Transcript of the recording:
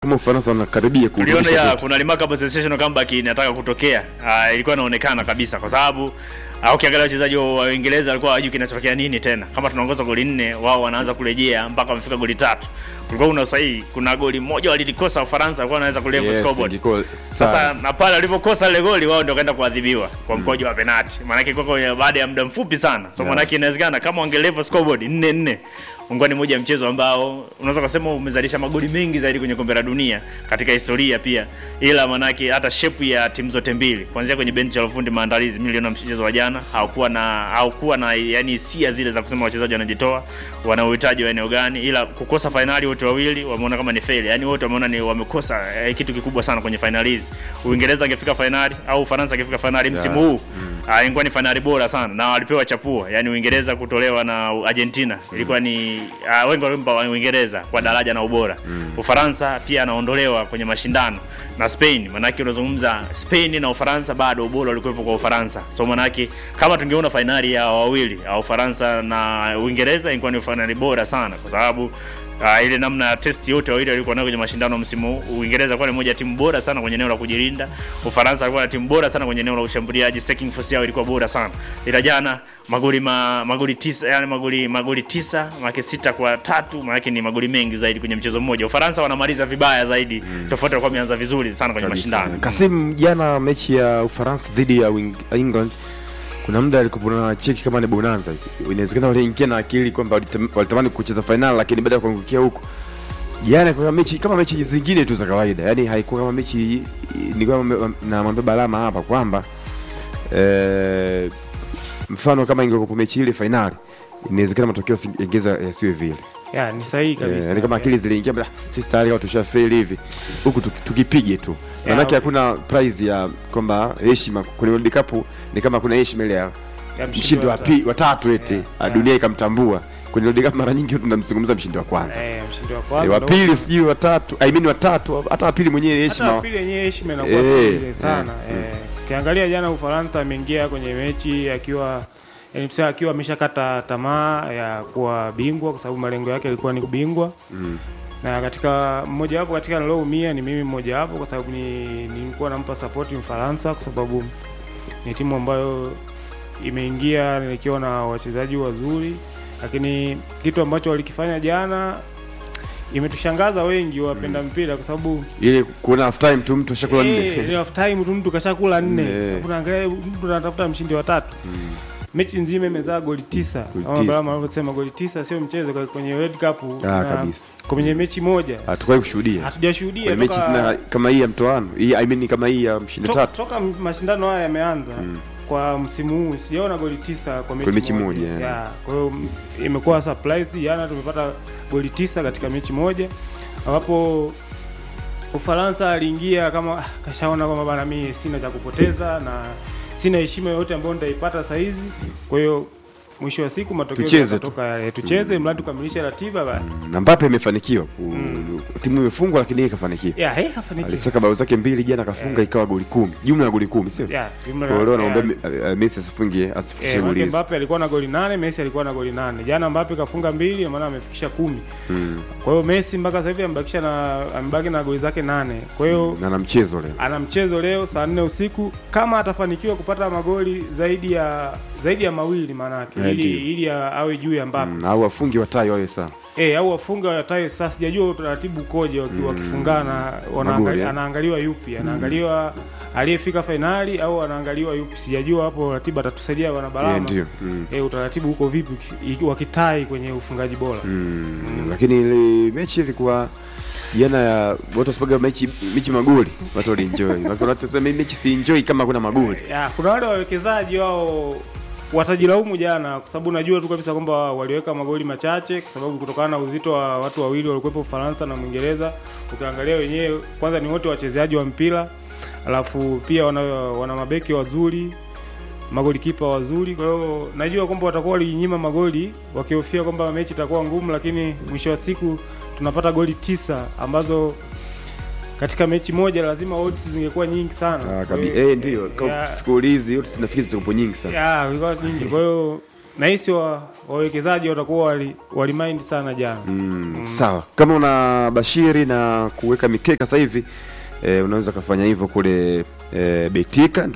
kama Ufaransa wanakaribia tuliona kurudisha ya zote. kuna remarkable sensational comeback inataka kutokea uh, ilikuwa inaonekana kabisa kwa sababu uh, ukiangalia wachezaji wa wa Uingereza walikuwa hawajui kinachotokea nini tena. Kama tunaongoza goli nne, wao wanaanza kurejea mpaka wamefika goli tatu. Kulikuwa kuna usahihi, kuna goli moja walilikosa Ufaransa, walikuwa wanaweza kulevel Yes, scoreboard. ingekuwa Sasa sawa. na pale walivyokosa ile goli wao ndio kaenda kuadhibiwa kwa mkojo wa penalti. Maana yake kwa baada ya muda mfupi sana. So Yeah. maana yake inawezekana kama wange level scoreboard 4 4 ungekuwa ni moja ya mchezo ambao unaweza kusema umezalisha magoli mengi zaidi kwenye kombe la dunia katika historia pia. Ila maana yake hata shape ya timu zote mbili kuanzia kwenye benchi la ufundi maandalizi milioni ya mchezo wa jana haukuwa na haukuwa na yani hisia zile za kusema wachezaji wanajitoa wana uhitaji wa eneo gani, ila kukosa fainali wote wawili wameona kama ni fail, yani wote wameona ni wamekosa eh, kitu kikubwa sana kwenye fainali hizi. Uingereza angefika fainali au Ufaransa angefika fainali msimu Yeah. huu ah, ingekuwa ni fainali bora sana na walipewa chapua, yani Uingereza kutolewa na Argentina ilikuwa ni uh, wengi walimpa wa Uingereza kwa daraja na ubora. Ufaransa pia anaondolewa kwenye mashindano na Spain, manake unazungumza Spain na Ufaransa bado ubora ulikuwepo kwa Ufaransa. So manake kama tungeona fainali ya wawili au Ufaransa na Uingereza ingekuwa ni fainali bora sana kwa sababu Uh, ile namna ya test yote wawili walikuwa nayo kwenye mashindano msimu huu. Uingereza alikuwa ni moja ya timu bora sana kwenye eneo la kujilinda. Ufaransa alikuwa na timu bora sana kwenye eneo la ushambuliaji, taking force yao ilikuwa bora sana. Ila jana magoli ma, magoli tisa, yani magoli magoli tisa, maana sita kwa tatu, maana ni magoli mengi zaidi kwenye mchezo mmoja. Ufaransa wanamaliza vibaya zaidi. Tofauti walikuwa wameanza vizuri sana kwenye Kabisa. mashindano. Kasim, jana mechi ya Ufaransa dhidi ya Wing- England kuna muda alikuwa na cheki kama ni bonanza hivi. Inawezekana waliingia na akili kwamba walitam- walitamani kucheza fainali, lakini baada ya kuangukia huko jana kwa mechi kama mechi zingine tu za kawaida, yani haikuwa kama mechi. Nilikuwa namwambia Balama hapa kwamba eh, mfano kama ingekuwa mechi ile fainali, inawezekana matokeo ingeza yasiwe vile. ya ni sahihi Eh, kabisa yani kama akili ziliingia bla, sisi tayari kama tushafeli hivi huku tuki- tukipige tu manake okay. hakuna prize ya kwamba heshima kwenye World Cup ni kama kuna heshima ile ya Ya mshindi wa tatu. pi- wa tatu eti Yeah, ah, yeah. dunia ikamtambua kwenye World Cup mara nyingi tunamzungumza mshindi wa kwanza Eh, mshindi wa Eh, kwanza wa ndo- pili sijui wa tatu I mean wa tatu hata wa pili mwenyewe hata heshima pili yenyewe heshima inakuwa Eh, vile sana eh, eh. Ukiangalia jana Ufaransa ameingia kwenye mechi akiwa yani tuseme akiwa ameshakata tamaa ya kuwa bingwa kwa sababu malengo yake yalikuwa ni kubingwa Mm. na katika mmoja wapo katika niloumia ni mimi mmoja wapo kwa sababu ni nilikuwa nampa support Mfaransa kwa sababu ni timu ambayo imeingia ikiwa na wachezaji wazuri, lakini kitu ambacho walikifanya jana imetushangaza wengi wapenda mpira kwa sababu ile kuona half time tu mtu ashakula Eh, nne ni half time tu mtu kashakula nne. Eh. Alafu unaangalia mtu anatafuta mshindi wa tatu. Mechi nzima imezaa goli tisa. Goli Kama tisa. Balama alivyosema goli tisa sio mchezo kwa- kwenye World Cup. Ah, na kabisa. Kwenye mechi moja hatukuwahi kushuhudia hatujashuhudia kwenye mechi toka, tena kama hii ya mtoano hii I mean kama hii ya mshindi to, tatu toka mashindano haya yameanza kwa msimu huu sijaona goli tisa kwa mechi, Kwa mechi moja, yeah. Yeah, kwa hiyo m- imekuwa surprise jana tumepata goli tisa katika mechi moja ambapo Ufaransa aliingia kama ah, kashaona kwamba bana mimi sina cha kupoteza na sina heshima yoyote ambayo nitaipata saa hizi. Kwa hiyo mwisho wa siku matokeo Tucheze tu. yatatoka yale, tucheze mradi tukamilishe ratiba basi. na Mbappe imefanikiwa ku- timu imefungwa lakini yeye kafanikiwa Yeah, hey, kafanikiwa. alisaka bao zake mbili jana kafunga ikawa goli kumi jumla ya goli kumi sio Yeah, jumla Kwa hiyo leo yeah. naomba uh, Messi asifungie asifikishe Eh, goli Mbappe hizo Mbappe alikuwa na goli nane, Messi alikuwa na goli nane. Jana Mbappe kafunga mbili, maana amefikisha kumi. Mm. Kwa hiyo Messi mpaka sasa hivi amebakisha na amebaki na goli zake nane. Kwa hiyo na na mchezo leo ana mchezo leo saa nne usiku kama atafanikiwa kupata magoli zaidi ya zaidi ya mawili maana yake Yeah, ili, ndio. ili ya- awe juu ya Mbappe Mm, au wafungi watai wawe sawa eh au wafunga wataye sasa sijajua utaratibu ukoje waki- wakifungana wanaangali- Magoli, eh? anaangaliwa yupi anaangaliwa aliyefika fainali au anaangaliwa yupi sijajua hapo ratiba atatusaidia wana Yeah, Balama ndio Mm. eh utaratibu uko vipi iki- wakitai kwenye ufungaji bora Mm. lakini ile mechi ilikuwa jana ya watu wasipaga mechi mechi magoli watu walienjoy Watu wanasema hii mechi si enjoy kama kuna magoli ya, kuna wale wawekezaji wao watajilaumu jana kwa sababu najua tu kabisa kwamba waliweka magoli machache kwa sababu kutokana na uzito wa watu wawili walikuwepo Ufaransa na Mwingereza. Ukiangalia wenyewe kwanza ni wote wachezaji wa mpira, alafu pia wana, wana mabeki wazuri magolikipa wazuri. Kwa hiyo najua kwamba watakuwa walinyima magoli wakihofia kwamba mechi itakuwa ngumu, lakini mwisho wa siku tunapata goli tisa ambazo katika mechi moja lazima odds zingekuwa nyingi sana. Ah, Kwa kabi hiyo- eh ndio ya- siku hizi yote zinafikiri zitakuwa nyingi sana ya ilikuwa nyingi. Kwa hiyo nahisi wa, wawekezaji watakuwa wali, wali sana jana Mm, sawa kama una bashiri na kuweka mikeka sasa hivi eh, unaweza kafanya hivyo kule eh, betika